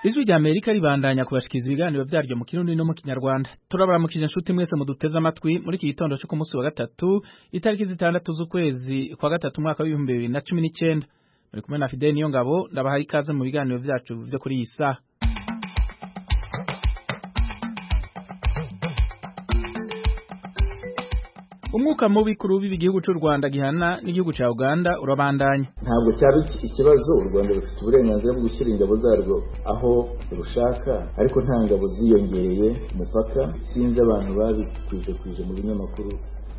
ijwi rya amerika ribandanya kubashikiriza ibiganiro byaryo mu kirundi no mu kinyarwanda turabaramukije inshuti mwese muduteze amatwi muri iki gitondo cyo ku munsi wa gatatu itariki zitandatu z'ukwezi kwa gatatu umwaka w'ibihumbi bibiri na cumi n'icyenda muri kumwe na fideni niyo ngabo ndabahaye ikaze mu biganiro byacu byo kuri iyi saha umwuka mubi ku rubibi igihugu cy'u rwanda gihana n'igihugu cya uganda urabandanya ntabwo cyaba iki- ikibazo u rwanda rufite uburenganzira bwo gushyira ingabo zarwo aho rushaka ariko nta ngabo ziyongereye ku mupaka sinzi abantu babikwije kwije mu binyamakuru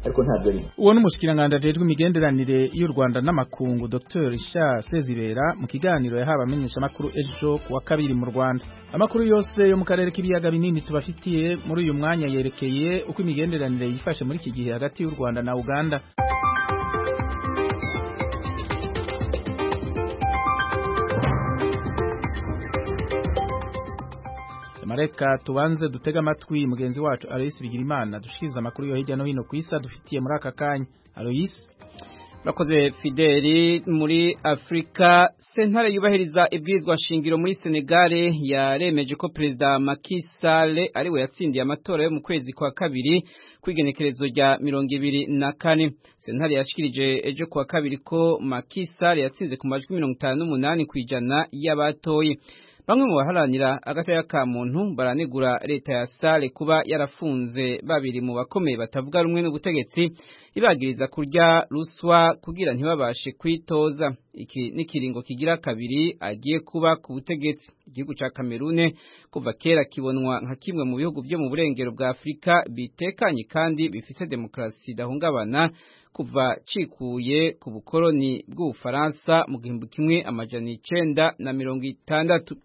ariko ntabyo ari uwo ni umushikiranganji ajejwe imigenderanire y'u rwanda n'amakungu dr richard sezibera mu kiganiro yahawe abamenyeshamakuru ejo ku wa kabiri mu rwanda amakuru yose yo mu karere k'ibiyaga binini tubafitiye muri uyu mwanya yerekeye uko imigenderanire yifashe muri iki gihe hagati y'u rwanda na uganda mareka tubanze dutege amatwi mugenzi wacu aloyisi bigirimana dushikiriza amakuru yo hirya no hino ku isi adufitiye muri aka kanya aloyisi Murakoze Fideli muri Afrika sentare yubahiriza ibwirizwa shingiro muri Senegal yaremeje ko perezida Macky Sall ari we yatsindiye amatora yo mu kwezi kwa kabiri kwigenekerezo rya mirongo ibiri na kane sentare yashikirije ejo kuwa kabiri ko Macky Sall yatsinze ku majwi mirongo itanu n'umunani ku ijana y'abatoye Bamwe mu baharanira agataya ka muntu baranegura leta ya Sale kuba yarafunze babiri mu bakomeye batavuga rumwe n'ubutegetsi ibagiriza kurya ruswa kugira ntibabashe kwitoza iki ni kiringo kigira kabiri agiye kuba ku butegetsi igihugu ca Cameroon kuva kera kibonwa nka kimwe mu bihugu byo mu burengero bwa Afurika bitekanye kandi bifise demokarasi idahungabana kuva cikuye ku bukoloni bw'Ubufaransa mu gihumbi kimwe amajana icenda na mirongo itandatu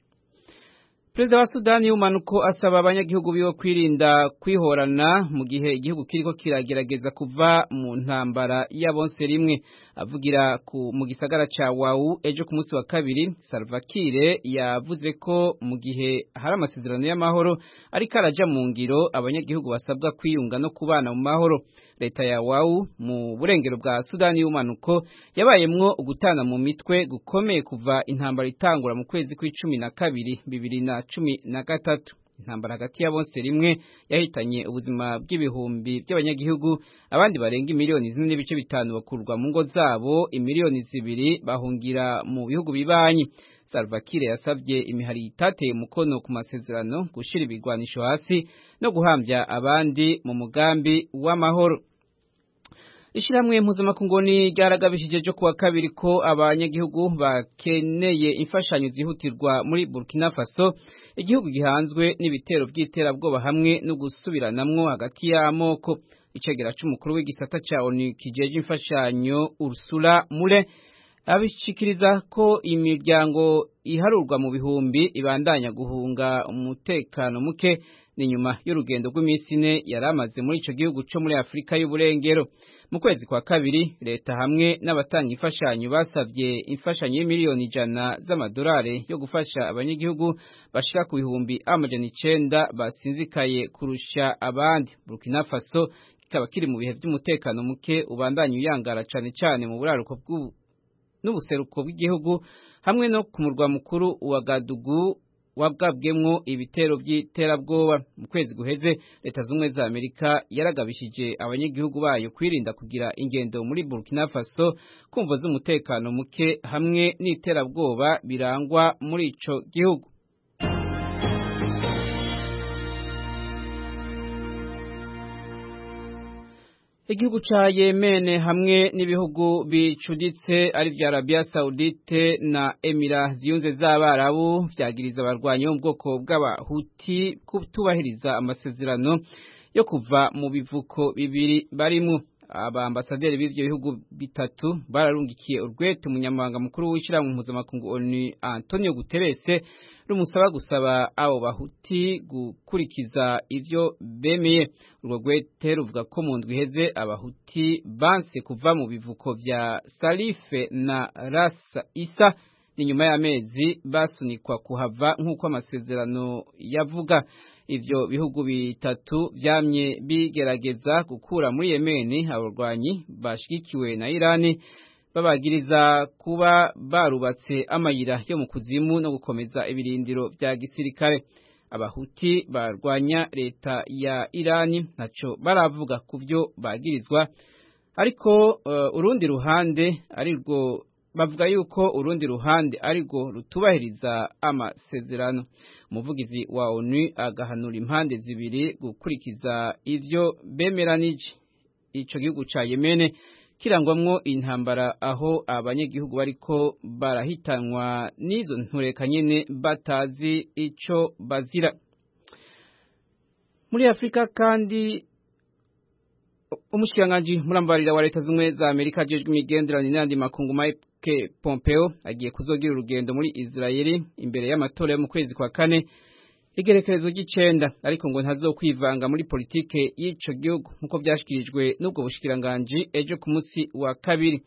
Perezida wa Sudani y'umanuko asaba abanyagihugu biwe kwirinda kwihorana mu gihe igihugu kiriko kiragerageza kuva mu ntambara y'abonse rimwe avugira ku mu gisagara ca Wau ejo ku munsi wa kabiri Salva Kiir yavuze ko mu gihe hari amasezerano y'amahoro ariko araja mu ngiro abanyagihugu basabwa kwiyunga no kubana mu mahoro leta ya Wau mu burengero bwa Sudani y'umanuko yabayemwo ugutana mu mitwe gukomeye kuva intambara itangura mu kwezi kw'icumi na kabiri bibiri na cumi na gatatu intambara hagati ya bonse rimwe yahitanye ubuzima bw'ibihumbi by'abanyagihugu abandi barenga imiliyoni zine n'ibice bitanu bakurwa mu ngo zabo imiliyoni zibiri bahungira mu bihugu bibanyi Salva Kiir yasabye imihari itateye umukono ku masezerano gushira ibigwanisho hasi no guhambya abandi mu mugambi w'amahoro Ishiramwe mpuzamakungu ni ryaragabishije ryo kuwa kabiri ko abanyagihugu bakeneye imfashanyo zihutirwa muri Burkina Faso igihugu gihanzwe n'ibitero by'iterabwoba hamwe no gusubiranamwo hagati y'amoko icegera c'umukuru w'igisata ca ONU kijeje imfashanyo Ursula Mule abishikiriza ko imiryango iharurwa mu bihumbi ibandanya guhunga umutekano muke ni nyuma y'urugendo rw'iminsi ine yari amaze muri ico gihugu co muri Afurika y'uburengero mu kwezi kwa kabiri leta hamwe n'abatanga imfashanyo basabye imfashanyo y'imiliyoni ijana z'amadolari yo gufasha abanyagihugu bashika ku bihumbi amajana icenda basinzikaye kurusha abandi Burkina Faso kikaba kiri mu bihe by'umutekano muke ubandanya uyangara cane cane mu buraruko bw'u- n'ubuseruko bw'igihugu hamwe no ku murwa mukuru wa Gadugu wagabwemwo ibitero by'iterabwoba mu kwezi guheze leta z'ubumwe za amerika yaragabishije abanyagihugu bayo kwirinda kugira ingendo muri burkina faso kumva z'umutekano muke hamwe n'iterabwoba birangwa muri ico gihugu Igihugu ca Yemen hamwe n'ibihugu bicuditse ari vya Arabia Saudite na Emira ziyunze z'Abarabu vyagiriza abarwanyi bo mu bwoko bw'abahuti kutubahiriza amasezerano yo kuva mu bivuko bibiri barimo abambasaderi b'ivyo bihugu bitatu bararungikiye urwete umunyamabanga mukuru w'ishirahamwe mpuzamakungu ONU Antonio Guterres rumusaba gusaba abo bahuti gukurikiza ivyo bemeye urwo rwete ruvuga ko mu ndwi iheze abahuti banse kuva mu bivuko vya Salife na Ras Isa ni nyuma y'amezi basunikwa kuhava nk'uko amasezerano yavuga ivyo bihugu bitatu vyamye bigerageza gukura muri Yemen abarwanyi bashigikiwe na Irani babagiriza kuba barubatse amayira yo mu kuzimu no gukomeza ibirindiro bya gisirikare abahuti barwanya leta ya irani ntacyo baravuga ku byo bagirizwa ariko uh, urundi ruhande ari rwo bavuga yuko urundi ruhande ari rwo rutubahiriza amasezerano umuvugizi wa onu agahanura impande zibiri gukurikiza ibyo bemeranije icyo gihugu cya yemene kirangwamwo intambara aho abanyagihugu bariko barahitanwa n'izo ntureka nyene batazi ico bazira muri afurika kandi umushikiranganji murambarira wa leta z'ubumwe za amerika ajejwe imigenderanire n'andi makungu mike pompeo agiye kuzogira urugendo muri israeli imbere y'amatora yo mu kwezi kwa kane igerekerezo ry'icenda ariko ngo ntazokwivanga muri politike y'ico gihugu nk'uko byashikirijwe n'ubwo bushikiranganji ejo ku munsi wa kabiri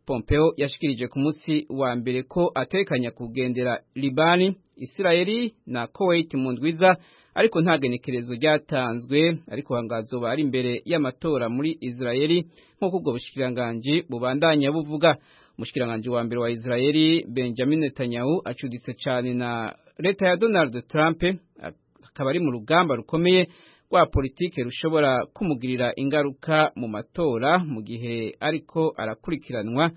pompeo yashikirije ku munsi wa mbere ko atekanya kugendera libani isirayeli na kuwait mu ndwiza ariko nta genekerezo ryatanzwe ariko hangazoba ari imbere y'amatora muri isirayeli nk'uko ubwo bushikiranganji bubandanya buvuga umushikiranganji wa mbere wa isirayeli benjamin netanyahu acuditse cyane na leta ya Donald Trump akaba ari mu rugamba rukomeye rwa politike rushobora kumugirira ingaruka mu matora mu gihe ariko arakurikiranwa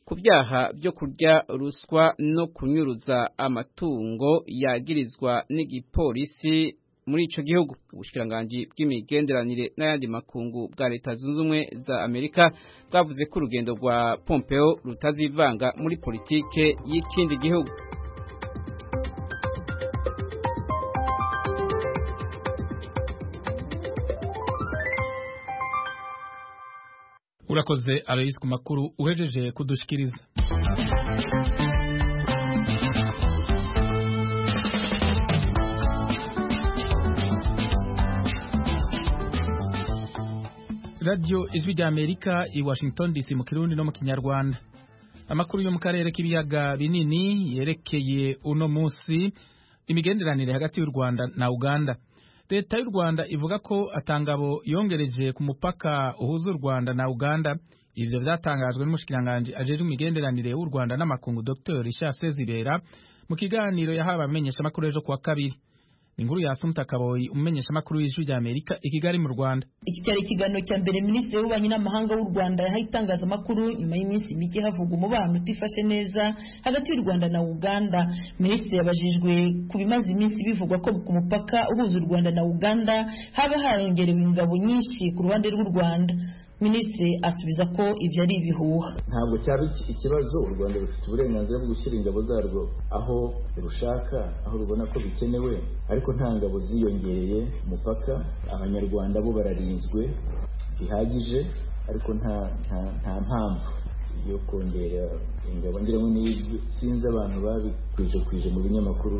ku byaha byo kurya ruswa no kunyuruza amatungo yagirizwa n'igipolisi muri ico gihugu ubushikiranganji bw'imigenderanire n'ayandi makungu bwa leta zunze ubumwe za Amerika bwavuze ko urugendo rwa Pompeo rutazivanga muri politike y'ikindi gihugu urakoze Alois ku makuru uhejeje kudushikiriza radiyo ijwi rya amerika i washington dc mu kirundi no mu kinyarwanda amakuru yo mu karere k'ibiyaga binini yerekeye uno munsi imigenderanire hagati y'u rwanda na uganda leta y'u rwanda ivuga ko atangabo yongereje ku mupaka uhuza u rwanda na uganda ivyo vyatangajwe n'umushikiranganji ajejwe imigenderanire y'u rwanda n'amakungu dr richard sezibera mu kiganiro yahawe abamenyeshamakuru ejo kuwa kabiri inkuru ya Asumta Kaboyi umenyesha makuru y'ijwi rya Amerika i Kigali mu Rwanda iki cyari ikiganiro cya mbere minisitiri w'ububanyi n'amahanga w'u Rwanda yahaye itangazamakuru nyuma y'iminsi mike havugwa umubano utifashe neza hagati y'u Rwanda na Uganda minisitiri yabajijwe ku bimaze iminsi bivugwa ko ku mupaka uhuza u Rwanda na Uganda haba harongerewe ingabo nyinshi ku ruhande rw'u Rwanda minisitiri asubiza ko ibyo ari ibihuha ntabwo cyaba ikibazo u rwanda rufite uburenganzira bwo gushyira ingabo zarwo aho rushaka aho rubona ko bikenewe ariko nta ngabo ziyongereye ku mupaka abanyarwanda bo bararinzwe bihagije ariko nta nta mpamvu yo kongera ingabo ngira ngo sinzi abantu babikwije kwije mu binyamakuru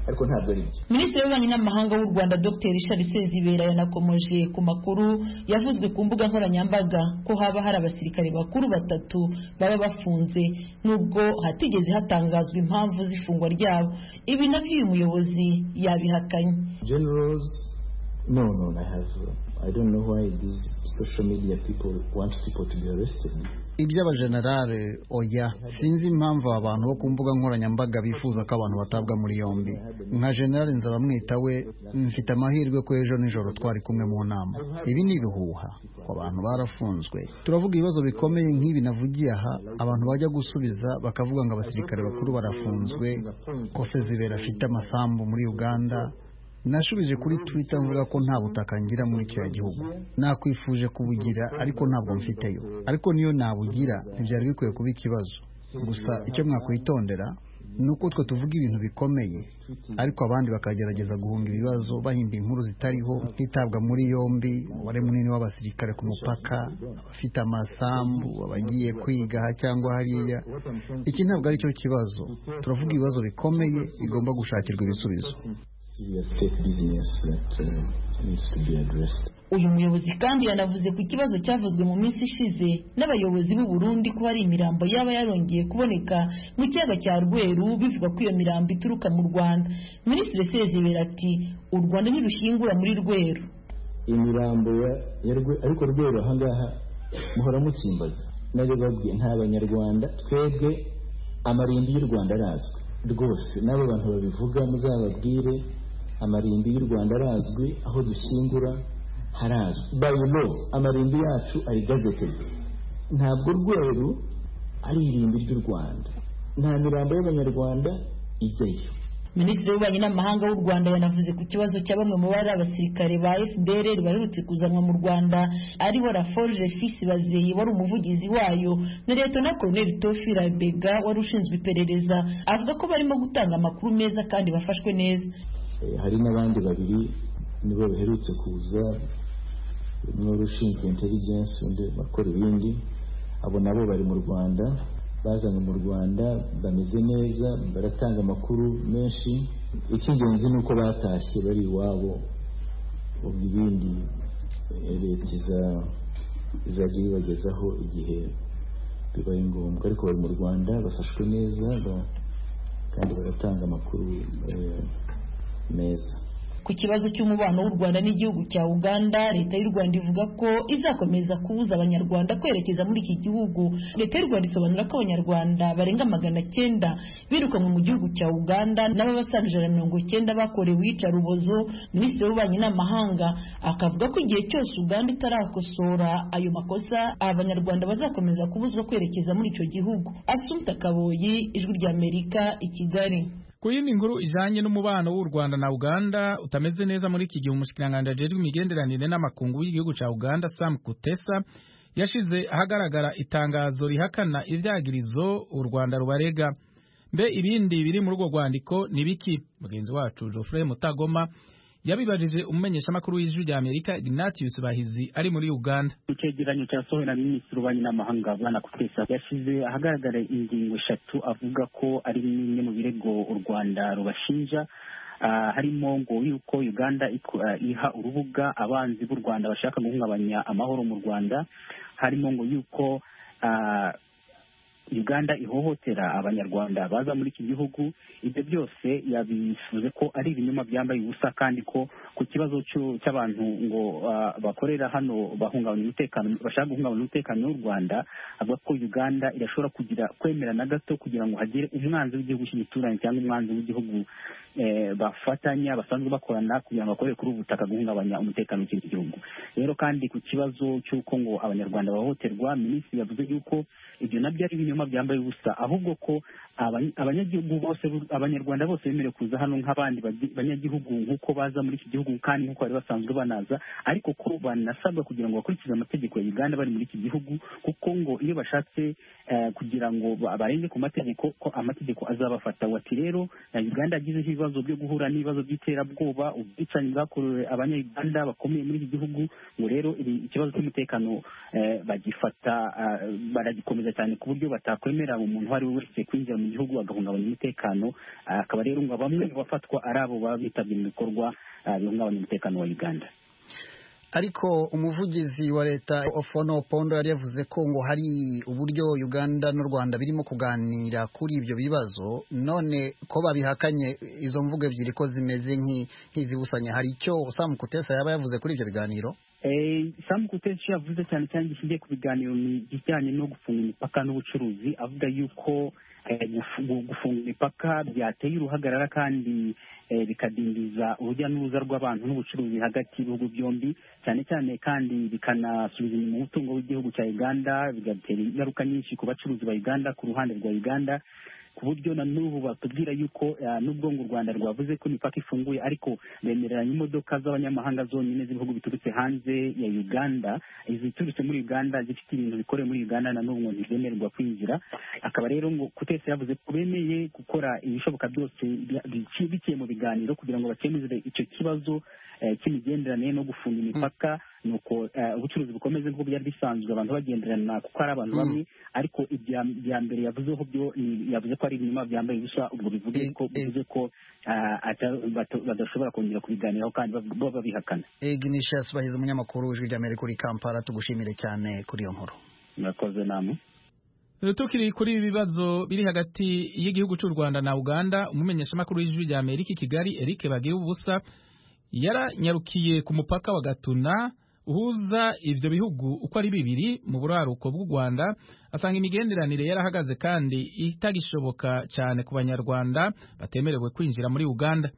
ariko ntabwo ari byo minisitiri w'ububanyi n'amahanga w'u rwanda dr richard sezibera yanakomeje ku makuru yavuzwe ku mbuga nkoranyambaga ko haba hari abasirikare bakuru batatu baba bafunze nubwo hatigeze hatangazwa impamvu z'ifungwa ryabo ibi nabyo uyu muyobozi yabihakanye generals no no i have i don't know why these social media people want people to be arrested iby'abajenerale oya sinzi impamvu abantu bo ku mbuga nkoranyambaga bifuza ko abantu batabwa muri yombi nka jenerali nzabamwita we mfite amahirwe ko ejo nijoro twari kumwe mu nama ibi ni ibihuha ko abantu barafunzwe turavuga ibibazo bikomeye nk'ibi navugiye aha abantu bajya gusubiza bakavuga ngo abasirikare bakuru barafunzwe ko sezibera afite amasambu muri uganda nashubije kuri twitter mvuga ko nta butaka ngira muri kiriya gihugu nakwifuje kubugira ariko ntabwo mfiteyo ariko niyo nabugira ntibyari bikwiye kuba ikibazo gusa icyo mwakwitondera ni uko twe tuvuga ibintu bikomeye ariko abandi bakagerageza guhunga ibibazo bahimba inkuru zitariho hitabwa muri yombi umubare munini w'abasirikare ku mupaka abafite amasambu abagiye kwiga aha cyangwa hariya iki ntabwo ari cyo kibazo turavuga ibibazo bikomeye bigomba gushakirwa ibisubizo uyu muyobozi kandi yanavuze ku kibazo cyavuzwe mu minsi ishize n'abayobozi b'u Burundi ko hari imirambo yaba yarongeye kuboneka mu kiyaga cya rweru bivuga ko iyo mirambo ituruka mu rwanda minisitiri sezibera ati u rwanda ntirushingura muri rweru imirambo ya rwe ariko rweru ahangaha muhora mutsimbaza nabyo babwiye nta banyarwanda twebwe amarimbi y'u rwanda arazwi rwose n'abo bantu babivuga muzababwire amarimbi y'u rwanda arazwi aho dushyingura harazwi bayilo amarimbi yacu ari gazetedi ntabwo rweru ari irimbi ry'u rwanda nta mirambo y'abanyarwanda ijyayo minisitiri w'ububanyi n'amahanga w'u rwanda yanavuze ku kibazo cya bamwe mu bari abasirikare ba fpr baherutse kuzanwa mu rwanda ariho raforge fils bazeye wari umuvugizi wayo na leta na koroneli tofi rabega wari ushinzwe iperereza avuga ko barimo gutanga amakuru meza kandi bafashwe neza hari n'abandi babiri nibo baherutse kuza umwe wari ushinzwe intelligence undi bakora ibindi abo nabo bari mu rwanda bazanye mu rwanda bameze neza baratanga amakuru menshi icy'ingenzi ni uko batashye bari iwabo ubwo ibindi leta izajya ibibagezaho igihe bibaye ngombwa ariko bari mu rwanda bafashwe neza kandi baratanga amakuru meza ku kibazo cy'umubano w'u rwanda n'igihugu cya uganda leta y'u rwanda ivuga ko izakomeza kubuza abanyarwanda kwerekeza muri iki gihugu leta y'u rwanda isobanura ko abanyarwanda barenga magana cyenda birukanwe mu gihugu cya uganda n'ababasaga ijana mirongo icyenda bakorewe iyicarubozo minisitiri w'ububanyi n'amahanga akavuga ko igihe cyose uganda itarakosora ayo makosa abanyarwanda bazakomeza kubuzwa kwerekeza muri icyo gihugu asumta kaboyi ijwi ry'amerika i kigali ku yindi nkuru ijanye n'umubano w'u Rwanda na Uganda utameze neza muri iki gihe umushikiranganje ajejwe imigenderanire n'amakungu y'igihugu ca Uganda Sam Kutesa yashize ahagaragara itangazo rihakana ivyagirizo u Rwanda rubarega mbe ibindi biri muri urwo rwandiko ni biki mugenzi wacu Geoffrey Mutagoma yabibajije umumenyeshamakuru w'ijwi rya Amerika Ignatius Bahizi ari muri Uganda icyegeranyo cyasohowe na minisitiri w'ububanyi n'amahanga bwana kutesa yashyize ahagaragara ingingo eshatu avuga ko ari bimwe mu birego u rwanda rubashinja harimo ngo yuko uganda iha urubuga abanzi b'u rwanda bashaka guhungabanya amahoro mu rwanda harimo ngo yuko uganda ihohotera abanyarwanda baza muri iki gihugu ibyo byose yabisuze ko ari ibinyoma byambaye ubusa kandi ko ku kibazo cy'abantu ngo uh, bakorera hano bahungabanya umutekano bashaka guhungabanya umutekano w'u rwanda avuga ko uganda irashobora kugira kwemera na gato kugira ngo hagire umwanzi w'igihugu cy'imituranyi cyangwa umwanzi w'igihugu eh, bafatanya basanzwe bakorana kugira ngo bakorere kuri ubu butaka guhungabanya umutekano w'ikindi gihugu rero kandi ku kibazo cy'uko ngo abanyarwanda bahohoterwa minisitiri yavuze yuko ibyo nabyo ari ibinyoma byambaye ubusa ahubwo ko abanyagihugu bose abanyarwanda bose bemerewe kuza hano nk'abandi banyagihugu nk'uko baza muri iki gihugu kandi nk'uko bari basanzwe banaza ariko ko banasabwa kugira ngo bakurikize amategeko ya uganda bari muri iki gihugu kuko ngo iyo bashatse kugira ngo barenge ku mategeko ko amategeko azabafata wati rero na uganda yagizeho ibibazo byo guhura n'ibibazo by'iterabwoba ubwicanyi bwakorewe abanyayuganda bakomeye muri iki gihugu ngo rero ikibazo cy'umutekano bagifata baragikomeza cyane ku buryo batakwemera umuntu uwo ari we wese kwinjira mu gihugu agahungabanya umutekano akaba rero ngo bamwe mu bafatwa ari abo baba bitabye mu bikorwa bihungabanya umutekano wa uganda ariko umuvugizi wa leta ofono pondo yari yavuze ko ngo hari uburyo uganda n'u rwanda birimo kuganira kuri ibyo bibazo none ko babihakanye izo mvugo ebyiri ko zimeze nk'izibusanye hari icyo samu kutesa yaba yavuze kuri ibyo biganiro samu kutesa yavuze cyane cyane gishingiye ku biganiro ni ibijyanye no gufunga imipaka n'ubucuruzi avuga yuko gufunga imipaka byateye uruhagarara kandi bikadindiza urujya n'uruza rw'abantu n'ubucuruzi hagati y'ibihugu byombi cyane cyane kandi bikanasubiza inyuma umutungo w'igihugu cya uganda bigatera ingaruka nyinshi ku bacuruzi ba uganda ku ruhande rwa uganda ku buryo na n'ubu batubwira yuko n'ubwo ngo u rwanda rwavuze ko imipaka ifunguye ariko bemereranya imodoka z'abanyamahanga zonyine z'ibihugu biturutse hanze ya uganda iziturutse muri uganda zifite ibintu bikorewe muri uganda na n'ubu ngo ntizemererwa kwinjira akaba rero ngo kutese yavuze ko bemeye gukora ibishoboka byose biciye mu biganiro kugira ngo bakemure icyo kibazo cy'imigenderanire no gufunga imipaka ni uko ubucuruzi bukomeze nk'uko byari bisanzwe abantu bagenderana kuko ari abantu bamwe ariko ibya mbere yavuzeho byo yavuze ko ari ibinyuma byambaye ubusa ubwo bivuze ko bivuze ko badashobora kongera kubiganiraho kandi baba babihakana ignatius bahize umunyamakuru w'ijwi ry'amerika uri kampala tugushimire cyane kuri iyo nkuru murakoze namwe tukiri kuri ibi bibazo biri hagati y'igihugu cy'u rwanda na uganda umumenyeshamakuru w'ijwi rya amerika i kigali eric bagiye ubusa yaranyarukiye ku mupaka wa gatuna uhuza ivyo bihugu uko ari bibiri mu buraruko bw'u Rwanda asanga imigenderanire yarahagaze kandi itagishoboka cyane ku banyarwanda batemerewe kwinjira muri Uganda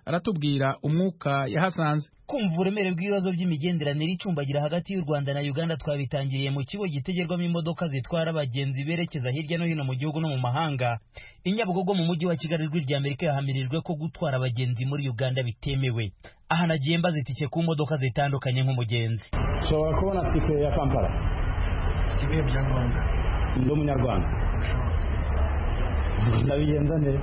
aratubwira umwuka yahasanze kumva uburemere bw'ibibazo by'imigenderanire icumbagira hagati y'u Rwanda na Uganda twabitangiriye mu kigo gitegerwamo imodoka zitwara abagenzi berekeza hirya no hino mu gihugu no mu mahanga inyabugogo mu mujyi wa Kigali ijwi rya Amerika yahamirijwe ko gutwara abagenzi muri Uganda bitemewe aha nagiye mbaza itike ku modoka zitandukanye nk'umugenzi nshobora kubona tike ya Kampala ibihe byangombwa ndi umunyarwanda ndabigenza neza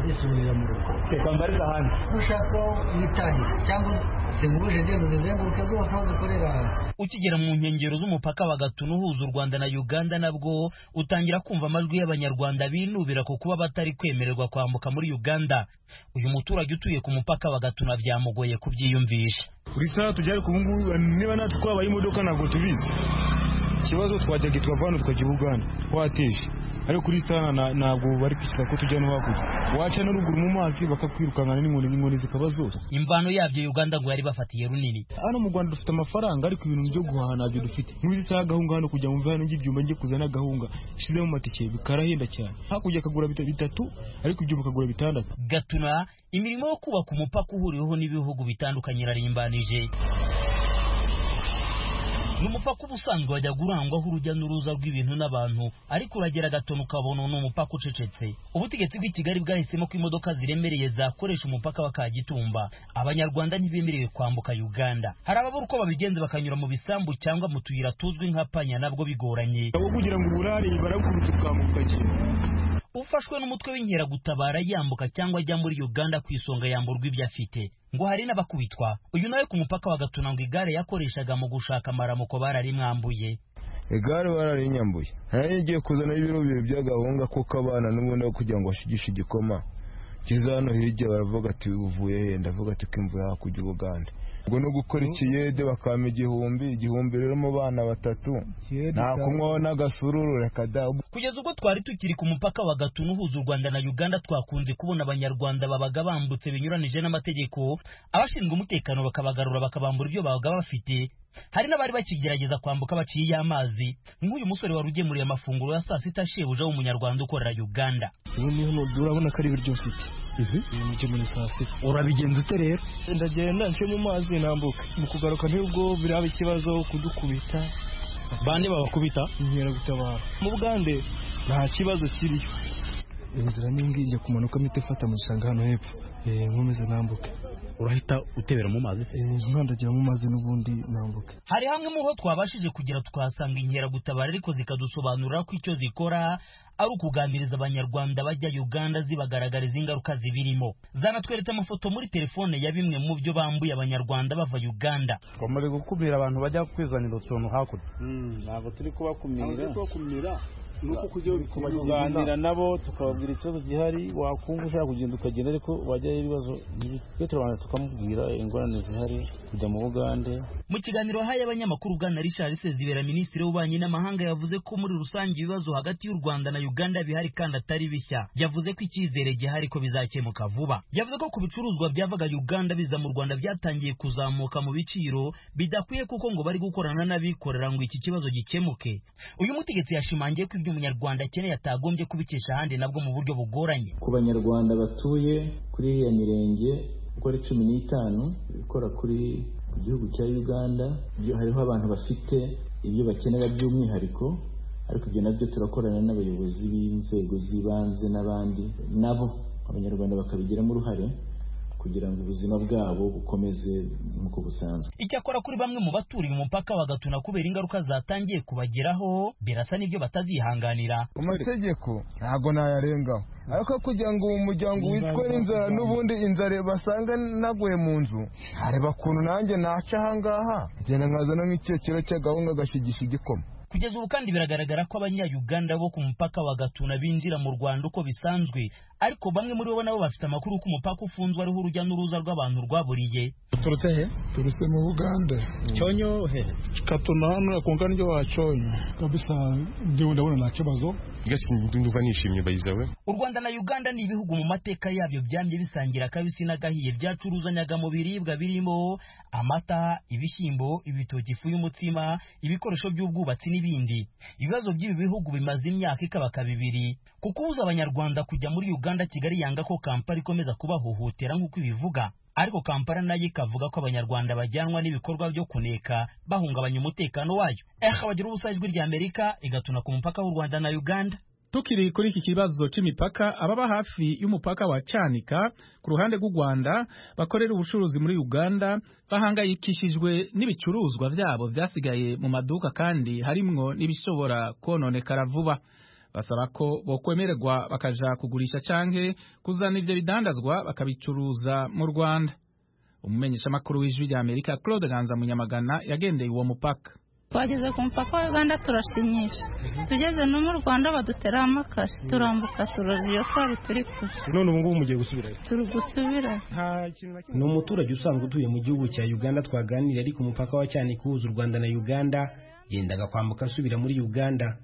ndisubirira mu rugo reka mbarize ahandi ushaka witahira cyangwa zihuje ndende zizenguruke zose aho zikorera ukigera mu nkengero z'umupaka wa Gatuna uhuza u Rwanda na Uganda nabwo utangira kumva amajwi y'abanyarwanda binubira ku kuba batari kwemererwa kwambuka muri Uganda uyu muturage utuye ku mupaka wa Gatuna byamugoye kubyiyumvisha buri saha tujyare ku ngubu niba natwe twabaye imodoka ntabwo tubizi ikibazo twajyaga twavana tukajya ubuganda wateje ariko kuri sana ntabwo bari kwishyura ko tujya no hakurya waca no ruguru mu mazi bakakwirukankana n'inkoni inkoni zikaba zose imvano yabyo uganda ngo yari bafatiye runini hano mu rwanda dufite amafaranga ariko ibintu byo guhaha ntabyo dufite ntuzi isaha agahunga hano kujya mva hano ibyuma njye kuzana agahunga shizemo amatike bikarahenda cyane hakurya akagura bitatu ariko ibyuma akagura bitandatu gatuna imirimo yo kubaka umupaka uhuriweho n'ibihugu bitandukanye irarimbanije ni umupaka uba usanzwe wajya urangwaho urujya n'uruza rw'ibintu n'abantu ariko uragera gatono ukabona ni umupaka ucecetse ubutegetsi bw'i kigali bwahisemo ko imodoka ziremereye zakoresha umupaka wa kagitumba abanyarwanda ntibemerewe kwambuka uganda hari ababura uko babigenza bakanyura mu bisambu cyangwa mu tuyira tuzwi nka panya nabwo bigoranye aho kugira ngo uburare barakuruta ukambuka ukagenda ufashwe n'umutwe w'inkeragutabara yambuka cyangwa ajya muri uganda ku isonga yamburwa ibyo afite ngo hari n'abakubitwa uyu nawe ku mupaka wa gatuna ngo igare yakoreshaga mu gushaka amaramuko bararimwambuye igare bararinyambuye nayo ngiye kuzana ibiro bibiri by'agahunga kuko abana n'ubundi aho kugira ngo bashigishe igikoma kiza hano hirya baravuga ati uvuye he ndavuga ati ko imvura hakurya ubugande ubwo no gukora ikiyede bakama igihumbi igihumbi rero mu bana batatu nta kunywaho n'agasururu reka da kugeza ubwo twari tukiri ku mupaka wa gatuna uhuza u rwanda na uganda twakunze kubona abanyarwanda babaga bambutse binyuranije n'amategeko abashinzwe umutekano bakabagarura bakabambura ibyo babaga bafite hari n'abari bakigerageza kwambuka baciye amazi nk'uyu musore wari ugemuriye amafunguro ya saa sita shebuja w'umunyarwanda ukorera uganda ubu hano urabona ko ari ibiryo ufite ugemuriye saa sita urabigenza ute rero ndagenda nshyira mu mazi nambuka mu kugaruka ntibwo biraba ikibazo kudukubita bande babakubita inkeragutabara mu bugande nta kibazo kiriyo inzira n'ingi ijya kumanukamo itefata mu gishanga hano hepfo nkomeze nambuke urahita utebera mu mazi se nkandagira mu mazi n'ubundi nambuke hari hamwe mu ho twabashije kugera tukahasanga inkeragutabara ariko zikadusobanurira ko icyo zikora ari ukuganiriza abanyarwanda bajya Uganda zibagaragariza ingaruka zibirimo zanatweretse amafoto muri telefone ya bimwe mu byo bambuye abanyarwanda bava Uganda bamuri gukumira abantu bajya kwizanira utuntu hakurya ntabwo turi kubakumira nuko kujya kubaganira nabo tukababwira ikibazo gihari wakumva ushaka kugenda ukagenda ariko wajyayo ibibazo iyo turabanza tukamubwira ingorane zihari kujya mu bugande mu kiganiro haye abanyamakuru bwana richard sezibera minisitiri w'ububanyi n'amahanga yavuze ko muri rusange ibibazo hagati y'u rwanda na uganda bihari kandi atari bishya yavuze ko icyizere gihari ko bizakemuka vuba yavuze ko ku bicuruzwa byavaga uganda biza mu rwanda byatangiye kuzamuka mu biciro bidakwiye kuko ngo bari gukorana n'abikorera ngo iki kibazo gikemuke uyu mutegetsi yashimangiye ko ibyo umunyarwanda akeneye atagombye kubikesha ahandi nabwo mu buryo bugoranye ku banyarwanda batuye kuri iriya mirenge uko ari cumi n'itanu ikora kuri ku gihugu cya uganda hariho abantu bafite ibyo bakenera by'umwihariko ariko ibyo nabyo turakorana n'abayobozi b'inzego z'ibanze n'abandi nabo abanyarwanda bakabigiramo uruhare kugira ngo ubuzima bwabo bukomeze nk'uko busanzwe icyakora kuri bamwe mu baturiye umupaka bagatuna kubera ingaruka zatangiye kubageraho birasa n'ibyo batazihanganira amategeko ntabwo nayarengaho ariko kugira ngo uwo muryango witwe inzara n'ubundi inzara basanga naguye mu nzu areba ukuntu nanjye naca ahangaha ngenda nkazana nk'icyekero cy'agahunga gashigisha igikoma kugeza ubu kandi biragaragara ko abanyayuganda bo ku mupaka wa gatuna binjira mu rwanda uko bisanzwe ariko bamwe muri bo nabo bafite amakuru ko umupaka ufunzwe ariho urujya n'uruza rw'abantu rwaburiye turutse he turutse mu bugande cyonyo he katuna hano akunga niryo wacyonyo kabisa njyewe ndabona nta kibazo rwose ndumva nishimye bayizawe u rwanda na uganda ni ibihugu mu mateka yabyo byamye bisangira akabisi n'agahiye byacuruzanyaga mu biribwa birimo amata ibishyimbo ibitoki ifu y'umutsima ibikoresho by'ubwubatsi n'ibindi ibibazo by'ibi bihugu bimaze imyaka ikabaka bibiri kukubuza abanyarwanda kujya muri uganda kigali yanga ko kampala ikomeza kubahohotera nk'uko ibivuga ariko kampala nayo ikavuga ko abanyarwanda bajyanwa n'ibikorwa byo kuneka bahungabanya umutekano wayo eha bagira ubusa ijwi rya amerika igatuna ku mupaka w'u rwanda na uganda tukiri kuri iki kibazo c'imipaka ababa hafi y'umupaka wa canika ku ruhande rw'u rwanda bakorera ubucuruzi muri uganda bahangayikishijwe n'ibicuruzwa vyabo vyasigaye mu maduka kandi harimwo n'ibishobora kononekara vuba basaba ko bokwemererwa bakaja kugurisha canke kuzana ivyo bidandazwa bakabicuruza mu rwanda umumenyeshamakuru w'ijwi rya amerika claude ganza munyamagana yagendeye uwo mupaka twageze ku mupaka wa uganda turashimisha tugeze no mu rwanda baduteraho amakasi turambuka turoza iyo twari turi kure none ubu ngubu mugiye gusubirayo turi gusubira ni umuturage usanzwe utuye mu gihugu cya uganda twaganiriye ariko umupaka wa cyane kuhuza u rwanda na uganda yendaga kwambuka asubira muri uganda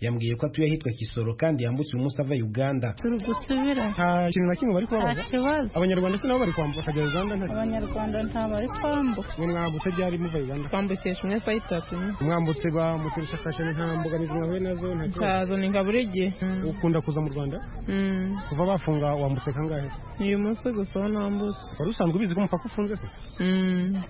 yambwiye ko atuye ahitwa kisoro kandi yambutse umunsi ava uganda turi gusubira nta kintu na kimwe bari kubabaza nta kibazo abanyarwanda se nabo bari kwambuka akagera uganda nta abanyarwanda nta bari kwambuka mwe mwambutse ryari muva uganda twambukisha umwe fa itatu mwambutse ba muturushakashane nta mbogamizi mwahuye nazo nta kibazo ntazo ni nka buri gihe ukunda kuza mu rwanda kuva bafunga wambutse kangahe uyu munsi gusa aho nambutse wari usanzwe ubizi ko umupaka ufunze se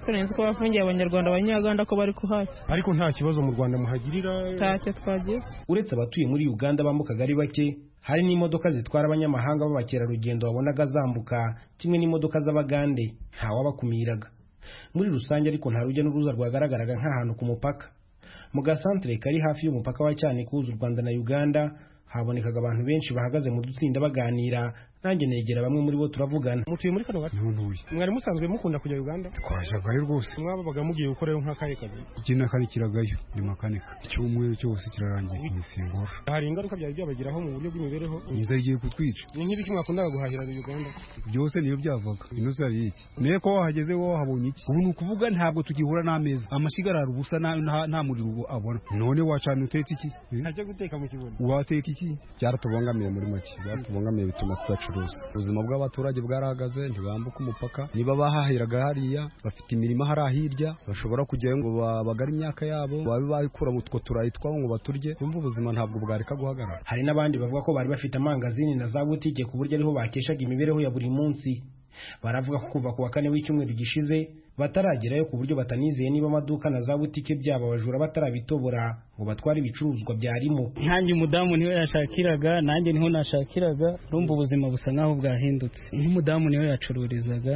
kurenze ko bafungiye abanyarwanda abanyaganda ko bari kuhaca ariko nta kibazo mu rwanda muhagirira ntacyo twagize uretse abatuye muri uganda bambukaga ari bake hari n'imodoka zitwara abanyamahanga b'abakerarugendo babonaga zambuka kimwe n'imodoka z'abagande ntawabakumiraga muri rusange ariko nta rujya n'uruza rwagaragaraga nk'ahantu ku mupaka mu gasantere kari hafi y'umupaka wa cyane kuhuza u rwanda na uganda habonekaga abantu benshi bahagaze mu dutsinda baganira nanjye negera bamwe muri bo turavugana mutuye muri kano gace ntuntuye mwari musanzwe mukunda kujya uganda twajagayo rwose mwababaga mugiye gukorayo nk'akahe kazi iki n'akandi kiragayo ni makanika icyumweru cyose kirarangiye imisingoro hari ingaruka byari byabageraho mu buryo bw'imibereho inzara igiye kutwica ni nk'ibiki mwakundaga guhahira uganda byose niyo byavaga ino si ari iki niyo ko wahageze wowe wahabonye iki ubu ni ukuvuga ntabwo tugihura n'ameza amashiga arara ubusa nta muriro ubu abona none wacana utetse iki ntajya guteka mu kibuno wateka iki byaratubangamiye muri make byaratubangamiye bituma tugacuruza ubuzima bw'abaturage bwarahagaze ntibambuka umupaka niba bahahiraga hariya bafite imirima hariya hirya bashobora kujyayo ngo babagare imyaka yabo babe bayikura mu two turayi twabo ngo baturye bumva ubuzima ntabwo bwareka guhagarara hari n'abandi bavuga ko bari bafite amangazini na za butike ku buryo ariho bakeshaga imibereho ya buri munsi baravuga ko kuva ku wa kane w'icyumweru gishize bataragerayo ku buryo batanizeye niba amaduka na za butike byabo abajura batarabitobora ngo batware ibicuruzwa byarimo nkanjye umudamu niwe yashakiraga nanjye niho nashakiraga urumva ubuzima busa nk'aho bwahindutse nk'umudamu niwe yacururizaga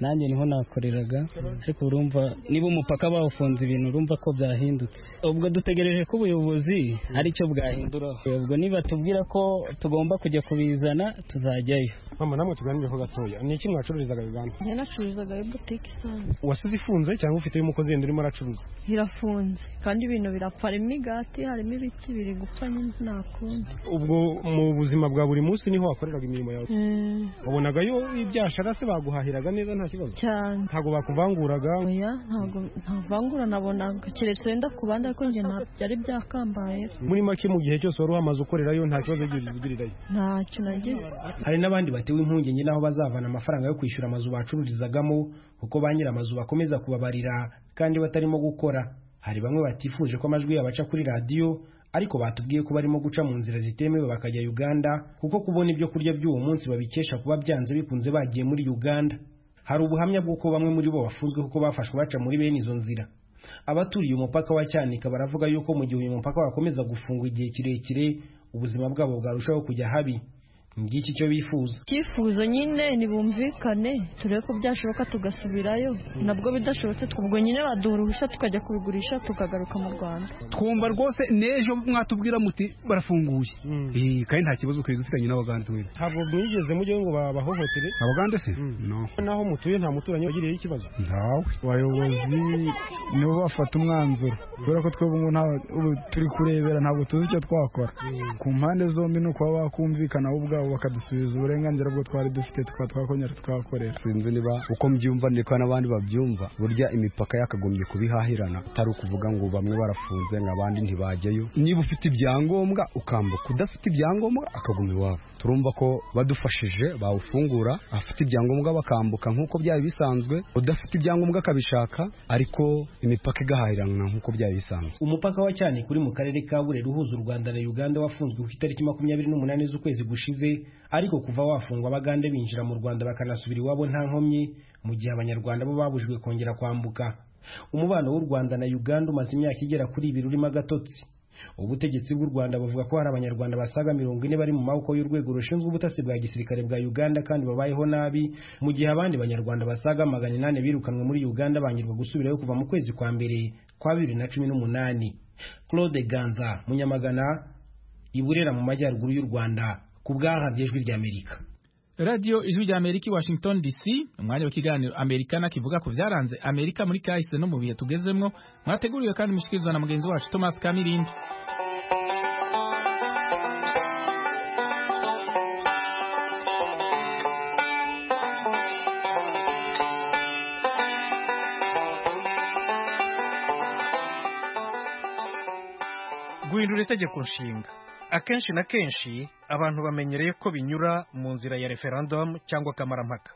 nanjye niho nakoreraga ariko urumva niba umupaka bawufunze ibintu urumva ko byahindutse ubwo dutegereje ko ubuyobozi ari cyo bwahinduraho ubwo niba tubwira ko tugomba kujya kubizana tuzajyayo mama namwe tuganireho gatoya ni iki mwacururizaga uganda njye nacururizaga butike isanzwe wasize ifunze cyangwa ufite umukozi wenda urimo aracuruza irafunze kandi ibintu birapfa harimo imigati harimo ibiti biri gupfa nta kundi ubwo mu buzima bwa buri munsi niho wakoreraga imirimo yawe wabonagayo ibyashara se baguhahiraga neza nta kibazo cyane ntabwo bakuvanguraga oya ntabwo ntavangura nabonaga keretse wenda ku bandi ariko njye ntabwo byari byakambaye muri make mu gihe cyose wari wamaze ukorerayo nta kibazo ugirirayo ntacyo nagize hari n'abandi batewe impungenge n'aho bazavana amafaranga yo kwishyura amazu bacururizagamo kuko ba nyir'amazu bakomeza kubabarira kandi batarimo gukora hari bamwe batifuje ko amajwi yabo aca kuri radiyo ariko batubwiye ko barimo guca mu nzira zitemewe bakajya uganda kuko kubona ibyo kurya by'uwo munsi babikesha kuba byanze bikunze bagiye muri uganda hari ubuhamya bw'uko bamwe muri bo bafunzwe kuko bafashwe baca muri bene izo nzira abaturiye umupaka wa cyanika baravuga yuko mu gihe uyu mupaka wakomeza gufungwa igihe kirekire ubuzima bwabo bwarushaho kujya habi ngiki icyo bifuza icyifuzo nyine nibumvikane turebe ko byashoboka tugasubirayo nabwo bidashobotse ubwo nyine baduha uruhushya tukajya kubigurisha tukagaruka mu rwanda twumva rwose n'ejo mwatubwira muti barafunguye Eh, kandi nta kibazo twari dufitanye n'abagande wenda ntabwo mwigeze mujye ngo babahohotere abagande se no naho mutuye nta muturanyi wagiriyeho ikibazo ntawe abayobozi nibo bafata umwanzuro kubera ko twebwe ubu nta- ubu turi kurebera ntabwo tuzi icyo twakora ku mpande zombi ni ukuba bakumvikana bo ubwabo bakadusubiza uburenganzira bwo twari dufite tukaba twakongera tukahakorera sinzi niba uko mbyumva ndetse n'abandi babyumva burya imipaka yakagombye kubihahirana atari ukuvuga ngo bamwe barafunze ngo abandi ntibajyayo niba ufite ibyangombwa ukambuka udafite ibyangombwa akaguma iwabo turumva ko badufashije bawufungura afite ibyangombwa bakambuka nk'uko byari bisanzwe udafite ibyangombwa akabishaka ariko imipaka igahahirana nk'uko byari bisanzwe umupaka wa cyane kuri mu karere ka burera uhuza u rwanda na uganda wafunzwe ku itariki makumyabiri n'umunani z'ukwezi gushize ariko kuva wafungwa abagande binjira mu rwanda bakanasubira iwabo nta nkomyi mu gihe abanyarwanda bo babujijwe kongera kwambuka umubano w'u rwanda na uganda umaze imyaka igera kuri ibiri urimo agatotsi ubutegetsi bw'u rwanda buvuga ko hari abanyarwanda basaga mirongo ine bari mu maboko y'urwego rushinzwe ubutasi bwa gisirikare bwa uganda kandi babayeho nabi mu gihe abandi banyarwanda basaga magana inani birukanwe muri uganda bangirwa gusubirayo kuva mu kwezi kwa mbere kwa bibiri na cumi n'umunani claude ganza munyamagana iburera mu majyaruguru y'u rwanda ku bwahabye ijwi ry'amerika radiyo ijwi rya amerika i washington dc umwanya w'ikiganiro amerikana kivuga ku byaranze amerika muri kahise no mu bihe tugezemwo mwateguriwe kandi mushikirizwa na mugenzi wacu thomas kamirindi guhindura itegeko nshinga akenshi na kenshi abantu bamenyereye ko binyura mu nzira ya referendumu cyangwa kamarampaka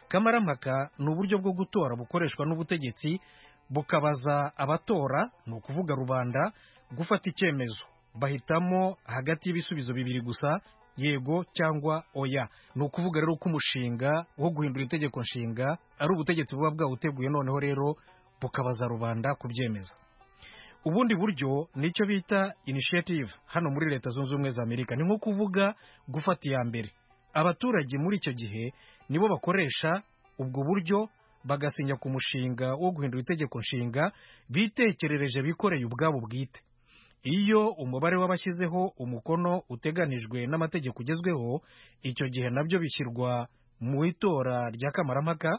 kamarampaka ni uburyo bwo gutora bukoreshwa n'ubutegetsi bukabaza abatora ni ukuvuga rubanda gufata icyemezo bahitamo hagati y'ibisubizo bibiri gusa yego cyangwa oya ni ukuvuga rero ko umushinga wo guhindura itegeko nshinga ari ubutegetsi buba bwawuteguye noneho rero bukabaza rubanda kubyemeza ubundi buryo nicyo bita initiative hano muri leta zunze ubumwe za amerika ni nko kuvuga gufata iya mbere abaturage muri icyo gihe nibo bakoresha ubwo buryo bagasinya ku mushinga wo guhindura itegeko nshinga bitekerereje bikoreye ubwabo bwite iyo umubare w'abashyizeho umukono uteganijwe n'amategeko ugezweho icyo gihe nabyo bishyirwa mu itora rya kamarampaka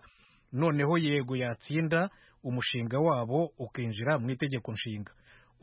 noneho yego yatsinda umushinga wabo ukinjira mu itegeko nshinga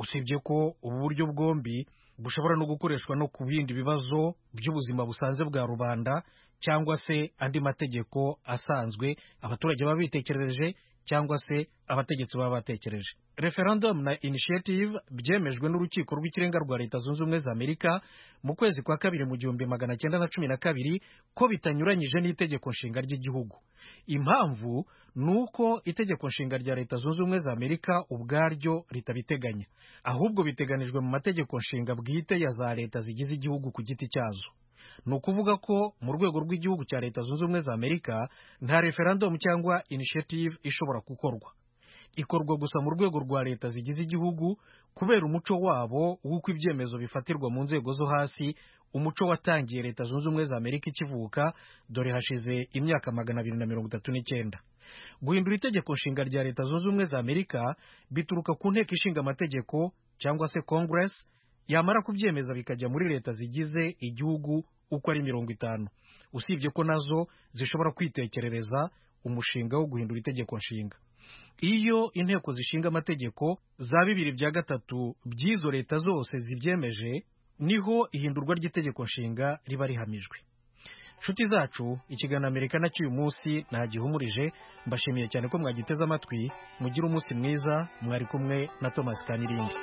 usibye ko ubu buryo bwombi bushobora no gukoreshwa no ku bindi bibazo by'ubuzima busanzwe bwa rubanda cyangwa se andi mategeko asanzwe abaturage baba bitekereje cyangwa se abategetsi baba batekereje referendum na initiative byemejwe n'urukiko rw'ikirenga rwa leta zunze ubumwe za amerika mu kwezi kwa kabiri mu gihumbi magana cyenda na cumi na kabiri ko bitanyuranyije n'itegeko nshinga ry'igihugu impamvu ni uko itegeko nshinga rya leta zunze ubumwe za amerika ubwaryo ritabiteganya ahubwo biteganijwe mu mategeko nshinga bwite ya za leta zigize igihugu ku giti cyazo ni ukuvuga ko mu rwego rw'igihugu cya leta zunze ubumwe za amerika nta referendumu cyangwa initiative ishobora gukorwa ikorwa gusa mu rwego rwa leta zigize igihugu kubera umuco wabo w'uko ibyemezo bifatirwa mu nzego zo hasi umuco watangiye leta zunze ubumwe za amerika ikivuka dore hashize imyaka magana abiri na mirongo itatu n'icyenda guhindura itegeko nshinga rya leta zunze ubumwe za amerika bituruka ku nteko ishinga amategeko cyangwa se congress yamara kubyemeza bikajya muri leta zigize igihugu uko ari mirongo itanu usibye ko nazo zishobora kwitekerereza umushinga wo guhindura itegeko nshinga iyo inteko zishinga amategeko za bibiri bya gatatu by'izo leta zose zibyemeje niho ihindurwa ry'itegeko nshinga riba rihamijwe nshuti zacu ikiganiro amerika cy'uyu munsi ntagihumurije mbashimiye cyane ko mwagiteze amatwi mugire umunsi mwiza mwari kumwe na thomas kaniringi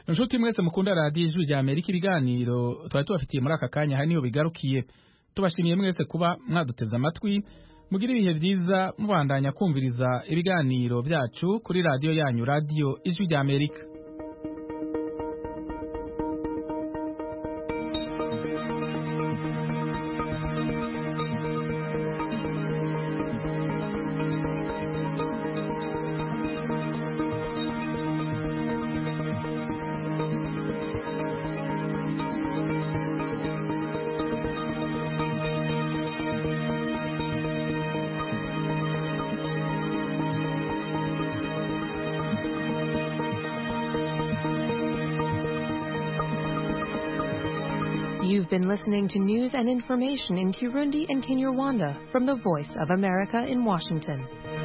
inshuti mwese mukunda radiyo ijwi rya amerika ibiganiro twari tubafitiye muri aka kanya hari niyo bigarukiye tubashimiye mwese kuba mwaduteze amatwi mugire ibihe byiza mubandanya kumviriza ibiganiro byacu kuri radiyo yanyu radiyo ijwi rya amerika You've been listening to news and information in Kirundi and Kinyarwanda from the Voice of America in Washington.